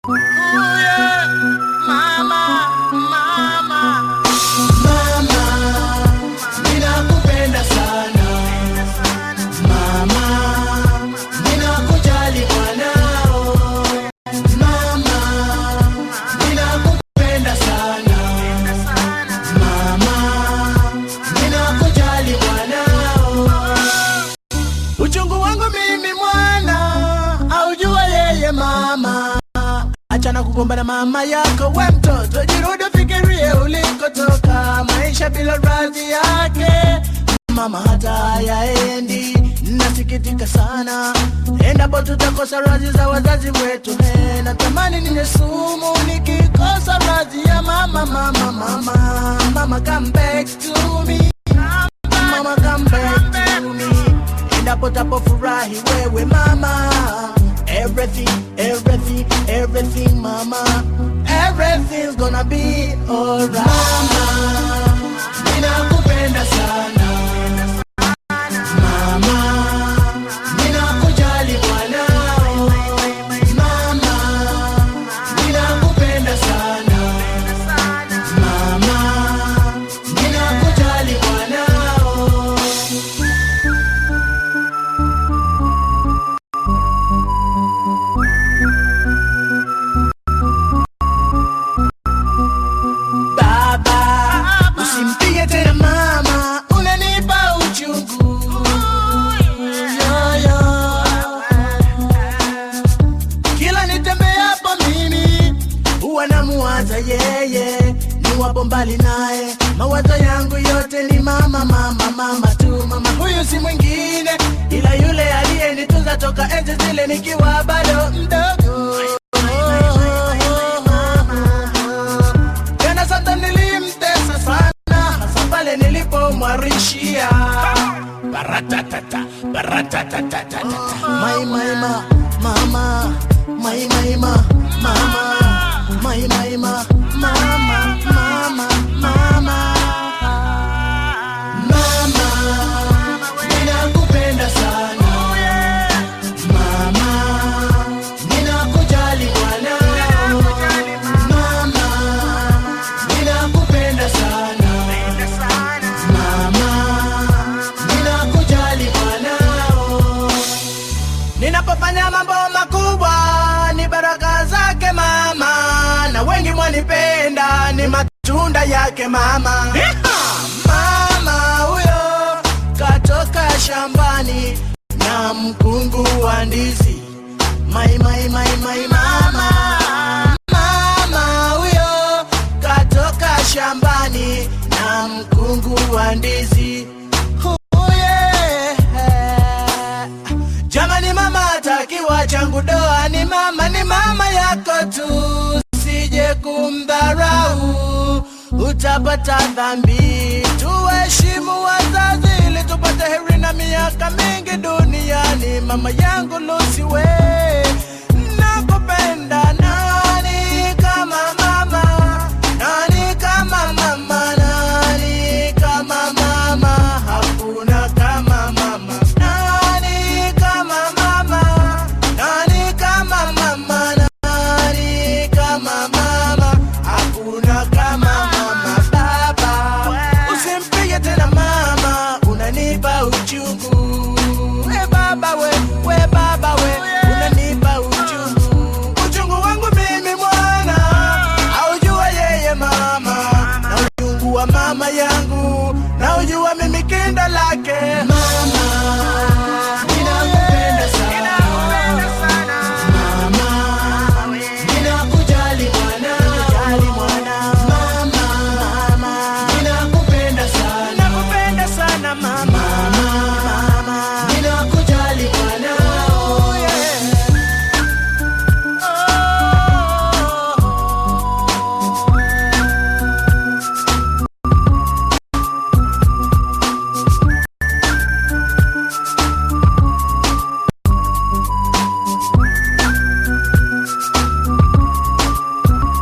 ninakupenda sana mama, ninakujali mwanao mama, ninakupenda sana mama, ninakujali mwanao uchungu wangu mimi mwana aujua yeye mama achana kugombana mama yako we mtoto jirudi fikirie ulikotoka maisha bila radhi yake mama hata hayaendi nasikitika sana endapo tutakosa radhi za wazazi wetu he natamani ninye sumu nikikosa radhi ya mama mama mama mama come back to me mama come back to me endapo tapofurahi wewe mama everything everything everything mama everything's gonna be alright mama ninakupenda sana mama ninakujali mwanao mama ninakupenda sana mama ninakujali mwanao baba usimpige tena mama unanipa uchungu Yo, yo. kila nitembeapo mimi huwa namuwaza yeye niwapo mbali naye mawazo yangu yote ni mama mama mama tu mama huyu si mwingine ila yule aliyenitunza toka enzi zile nikiwa bado mdogo tena sasa nilimtesa sana hasa pale nilipomwarishia baratatata baratatatata mai mai ma mama mai mai ma mama mai mai ma mama mama mama mama ninakupenda sana mama ninakujali mwanao mama ninakupenda sana mama ninakujali mwanao ninapofanya mambo makubwa ni baraka zake mama na wengi mwanipenda ni matunda yake mama mama huyo katoka shambani na mkungu wa ndizi mai mai mai mai mama mama huyo katoka shambani na mkungu wa ndizi Oh, yeah. Jamani mama atakiwa changu doa ni mama ni mama yako tu sije kumdharau utapata dhambi tuheshimu wazazi ili tupate heri na miaka mingi duniani mama yangu lusiwe